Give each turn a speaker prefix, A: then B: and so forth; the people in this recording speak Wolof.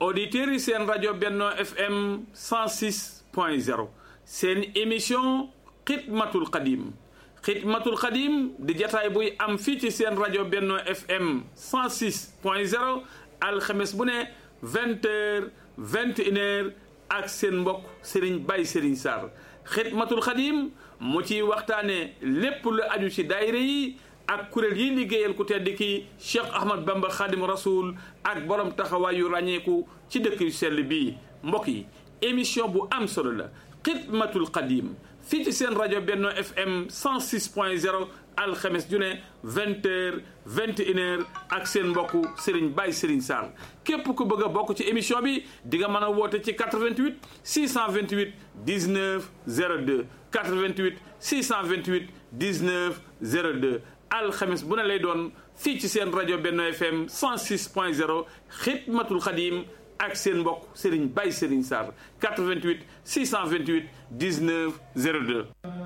A: auditeurs yi seen rajo Benno FM 106 point 0 seen émission xidmatul xadim xidmatul xadim di jataay buy am fii ci seen rajo Benno FM 106 point 0 alxames bu ne vingt heures vingt une heures ak seen mbokk Serigne Baye Serigne Sarr xidmatul xadim mu ciy waxtaane lépp lu aju ci daayira yi ak kuréel yi liggéeyal ku tedd ki Cheikh Ahmad Bamba Khadim Rasoul ak borom taxawaay yu ràññeeku ci dëkk yu sell bii mbokk yi émission bu am solo la xidmatul xadim fii ci seen rajo Benno FM 106 point 0 alxames ju ne vingt heures vingt une heures ak seen mbokku Serigne Baye Serigne Sarr képp ku bëgg a bokk ci émission bi di nga mën a woote ci 88 628 19 02 88 628 19 02 alxames bu ne lay doon fii ci seen rajo Benno FM 106 point 0 xidmatul xadim ak seen mbokk Serigne Baye Serigne Sarr 88 628 19 02